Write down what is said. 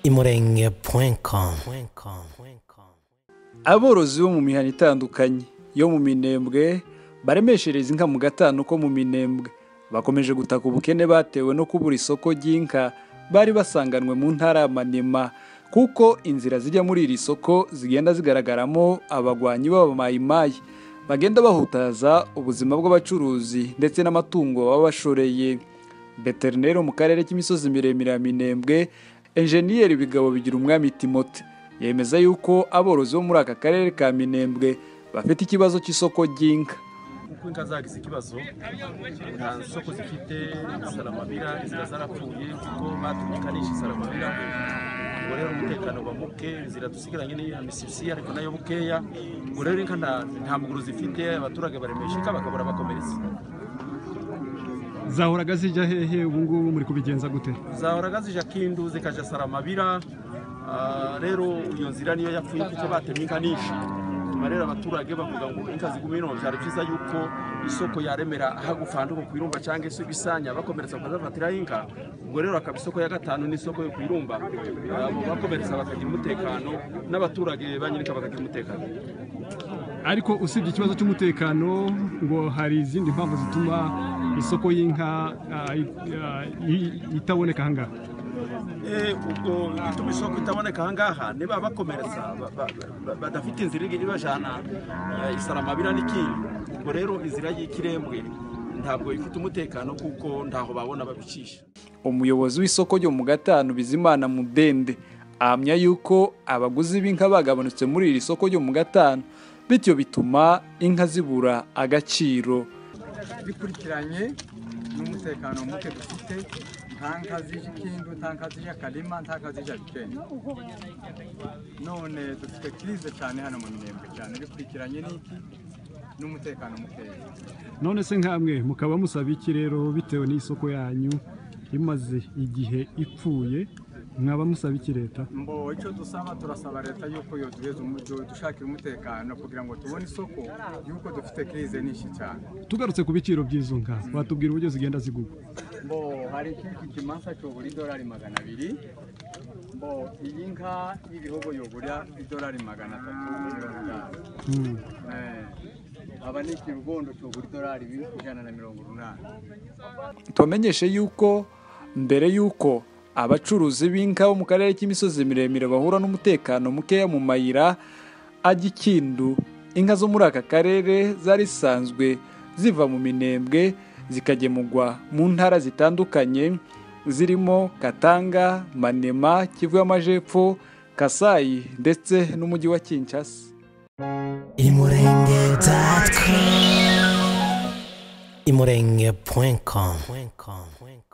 imurenge com aborozi bo mu mihana itandukanye yo mu minembwe baremeshereza inka mu gatanu ko mu minembwe bakomeje gutaka ubukene batewe no kubura isoko ry'inka bari basanganwe mu ntara ya manema kuko inzira zijya muri iri soko zigenda zigaragaramo abagwanyi b'abamayimayi bagenda bahutaza ubuzima bw'abacuruzi ndetse n'amatungo baba bashoreye veterineri mu karere k'imisozi miremire ya minembwe enjeniyeri bigabo bigira umwami timote yemeza yuko aborozi bo muri aka karere ka minembwe bafite ikibazo cy'isoko ry'inka kuko inka zagize ikibazo nta soko zifite saramabira inzira zarapfuye kuko batumikanisha saramabira ubwo rero umutekano uba muke inzira dusigaranye ni amisisiye ariko nayo mukeya ubwo rero inka nta- nta muguru zifite abaturage baremesha inka bakabura bakomeretse zahoraga zijya hehe ubu ngubu muri kubigenza gute zahoraga zija kindu zikaja saramabira Ah, rero iyo nzira niyo yapfuye kuko batemye inka nyinshi nyuma rero abaturage bavuga ngo inka ziguma ino byari byiza yuko isoko yaremera hagufandu ku irumba cyangwa se ibisanya bakomeretsa bakazafatiraho inka ubwo rero akaba isoko ya gatanu n'isoko yo ku irumba Ah, abo bakomeretsa bakagira umutekano n'abaturage ba nyirika bakagira umutekano ariko usibye ikibazo cy'umutekano ngo hari izindi mpamvu zituma isoko y'inka ah, i- ah, i- itaboneka ahangaha Eh, ubwo ituma isoko itaboneka ahangaha niba bakomeretsa ba- ba- ba- badafite inzira ibajyana isaramabira n'ikindi ubwo rero inzira y'ikirembwe ntabwo ifite umutekano kuko ntaho babona babicisha umuyobozi w'isoko ryo mu gatanu bizimana mudende ahamya yuko abaguzi b'inka bagabanutse muri iri soko ryo mu gatanu bityo bituma inka zibura agaciro bikurikiranye n'umutekano muke dufite nta nka zije ikindu nta nka zije akarima nta nka zije bikenda none dufite kirize cyane hano mu minembwe cyane bikurikiranye n'iki n'umutekano mukeya none se nkamwe mukaba musaba iki rero bitewe n'isoko yanyu imaze igihe ipfuye mwaba musaba iki leta mbo icyo dusaba turasaba leta yuko yoduheza dushakira umutekano kugira ngo tubone isoko yuko dufite kirize nyinshi cyane tugarutse ku biciro by'izo nka watubwira uburyo zigenda zigurwa mbo hari ikintu ikimasa cyobura idolari magana abiri mbo iyi nka y'ibihogo yobura idolari magana atatu mirongo itanu Hmm. Eh, aba ni ikirugondo cyobura idolari ijana na mirongo umunani tubamenyeshe yuko mbere y'uko abacuruzi b'inka bo mu karere k'imisozi miremire bahura n'umutekano mukeya mu mayira ajya ikindu inka zo muri aka karere zari zisanzwe ziva mu minembwe zikagemurwa mu ntara zitandukanye zirimo katanga manema kivu y'amajepfo kasayi ndetse n'umujyi wa kinshasa imurenge com